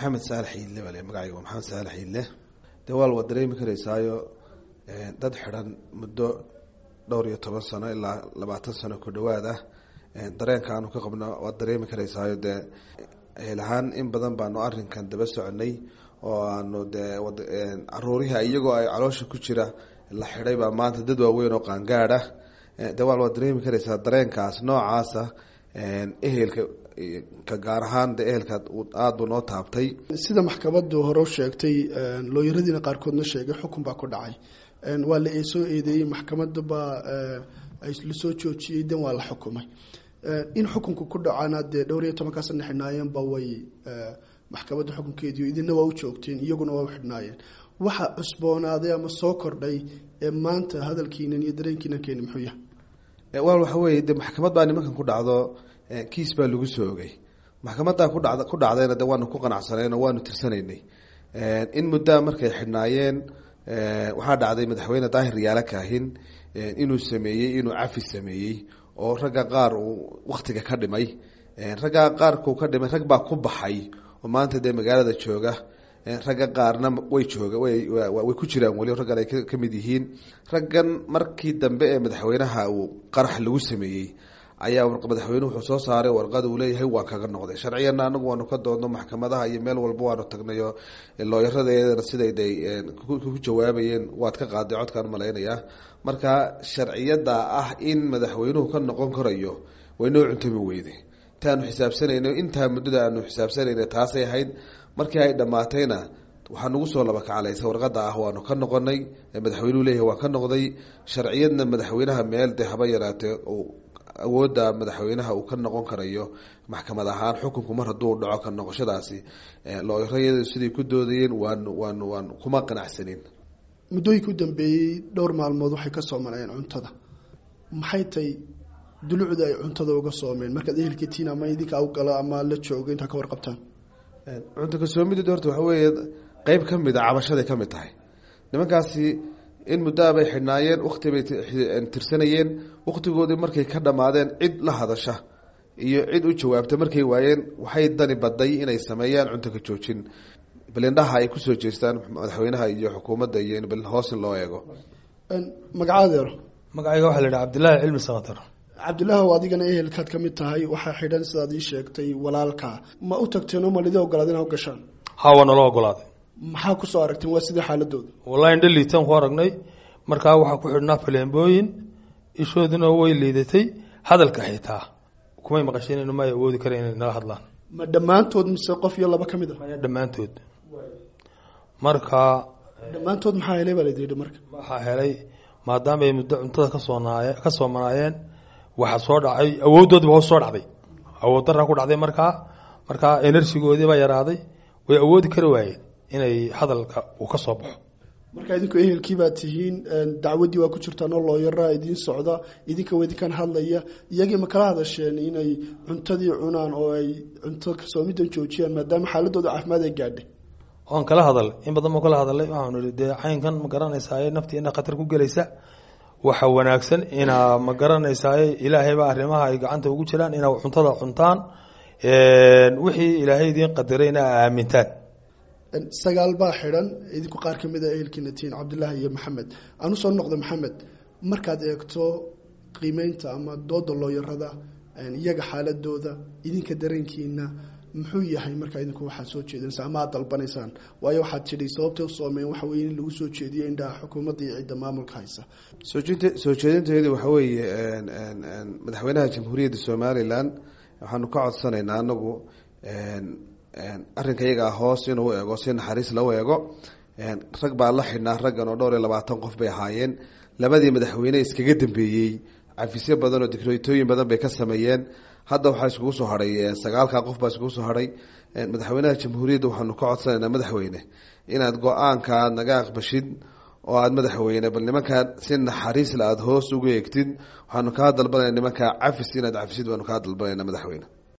maxamed saalax iidle baa le magacayga waa maxamed saalax iidle dee waa waa dareemi karaysaayo dad xidhan muddo dhowr iyo toban sano ilaa labaatan sano ku dhawaad ah dareenka aanu ka qabno waad dareemi karaysaayo dee helahaan in badan baanu arrinkan daba soconay oo aanu dee caruuriha iyagoo ay caloosha ku jira la xidhay baa maanta dad waaweyn oo qaangaad ah de waa waad dareemi karaysaa dareenkaas noocaasa ehelka ka gaar ahaan de ehelka aada buu noo taabtay sida maxkamadu hore u sheegtay looyaradiina qaarkoodna sheegay xukun baa ku dhacay waa la soo eedeeyey maxkamada baa lasoo joojiyey dan waa la xukumay in xukunka ku dhacana dee dhowr iyo tobankaa sana xidhnaayeenba way maxkamadda xukunkeediio idina waa u joogteen iyaguna waa u xidhnaayeen waxa cusboonaaday ama soo kordhay ee maanta hadalkiinan iyo dareenkiinan keeni muxuu yahay wal waxa weeye de maxkamad baa nimankan ku dhacdo kiis baa lagu soo ogay maxkamaddaa ku dhacd ku dhacdayna de waanu ku qanacsanayn oo waanu tirsanaynay in muddaa markay xidhnaayeen waxaa dhacday madaxweyne daahir yaala kaahin inuu sameeyey inuu cafi sameeyey oo ragga qaar uu waktiga ka dhimay raggaa qaarkuu ka dhimay rag baa ku baxay oo maanta dee magaalada jooga ragga qaarna way jooga way ku jiraan weli raggan ay ka mid yihiin raggan markii dambe ee madaxweynaha uu qarax lagu sameeyey ayaa madaxweyne wuxuu soo saaray warqad uu leeyahay waan kaga noqday sharciyana anagu waanu ka doodno maxkamadaha iyo meel walba waanu tagnayo looyaradeedana siday de ku jawaabayeen waad ka qaaday codkaan malaynayaa marka sharciyada ah in madaxweynuhu ka noqon karayo way noo cuntami weyde intaanu xisaabsanayno intaa muddada aanu xisaabsanayna taasay ahayd markii ay dhammaatayna waxaa nagu soo laba kacalaysa warqada ah waanu ka noqonay madaxweynuhu leeyahay waan ka noqday sharciyadna madaxweynaha meel de haba yaraatee awoodda madaxweynaha uu ka noqon karayo maxkamad ahaan xukunku mar hadduu dhaco ka noqoshadaasi looyarayadu siday ku doodayeen waanu waanu waan kuma qanacsanin muddooyinka u dambeeyey dhowr maalmood waxay ka soomanayeen cuntada maxay tay dulucda ay cuntada uga soomeen markaad ehelkatiin ama idinka awgalo ama la joogo intaa ka warqabtaan cunto kasoomideed horta waxa weeye qeyb ka mid a cabashaday ka mid tahay nimankaasi in muddaa bay xidhnaayeen wakti bay tirsanayeen waktigoodii markay ka dhammaadeen cid la hadasha iyo cid u jawaabta markay waayeen waxay dani baday inay sameeyaan cunto ka joojin balindhaha ay kusoo jeestaan madaxweynaha iyo xukuumadda iyo in bal hoos in loo eego magacaadeero magacayga waxaa la yidhaha cabdillaahi cilmi samatar cabdillaahi o adigana ehelkaad ka mid tahay waxaa xidhan sidaad ii sheegtay walaalkaa ma u tagteen oo malidi ogolaad inaa u gashaan ha waa nala ogolaaday maxaa kusoo aragteen waa sidii xaaladooda wallahi indha liitaan ku aragnay markaa waxaa ku xidhnaa faleembooyin ishooduna way liidatay hadalka xitaa kumay maqasheen may awoodi kara inay nala hadlaan ma dhammaantood mise qof iyo laba ka mid a dhammaantood marka dhammaantood maxaa helay baa layidhi marka waxaa helay maadaama ay muddo cuntada kasoonaay ka soomanaayeen waxaa soo dhacay awooddoodiba hoos soo dhacday awood daraa ku dhacday markaa markaa enerjigoodii baa yaraaday way awoodi kari waayeen inay hadalka uu ka soo baxo marka idinku ehelkii baad tihiin dacwaddii waa ku jirtaan oo looyaraa idiin socda idinka waa idinkan hadlaya iyagii ma kala hadasheen inay cuntadii cunaan oo ay cunto kasoomidan joojiyaan maadaama xaaladooda caafimaad ay gaadhay oan kala hadal in badan baan kala hadalay waxaanu ihi dee caynkan ma garanaysaay naftiina khatar ku gelaysa waxa wanaagsan inaa ma garanaysaay ilaahayba arrimaha ay gacanta ugu jiraan inaa cuntada cuntaan wixii ilaahay idiin qadarayna a aamintaan sagaal baa xidhan idinku qaar ka mid a ehelkiina tihiin cabdillaahi iyo maxamed aan usoo noqda maxamed markaad eegto qiimeynta ama dooda looyarada iyaga xaaladooda idinka dareenkiina muxuu yahay markaa idinku waxaad soo jeedinaysa ama aad dalbanaysaan waayo waxaad tidhi sababtay usoomeen waxa weye in lagu soo jeediyo indhaha xukuumadda iyo cidda maamulka haysa soojint soo jeedinteedu waxa weeye madaxweynaha jamhuuriyadda somalilan waxaanu ka codsanaynaa anagu arrinka iyagaa hoos inuu eego si naxariis lau eego rag baa la xidhnaa raggan oo dhowr iyo labaatan qof bay ahaayeen labadii madaxweyne iskaga dambeeyey cafisyo badan oo dikreetooyin badan bay ka sameeyeen hadda waxaa iskugu soo hadhay sagaalkaa qof baa iskugu soo hadhay madaxweynaha jamhuuriyadda waxaanu ka codsanaynaa madaxweyne inaad go-aanka aad naga aqbashid oo aad madaxweyne bal nimankaa si naxariisla aada hoos uga eegtid waxaanu kaa dalbanayna nimankaa cafis inaad cafisid baanu kaa dalbanayna madaxweyne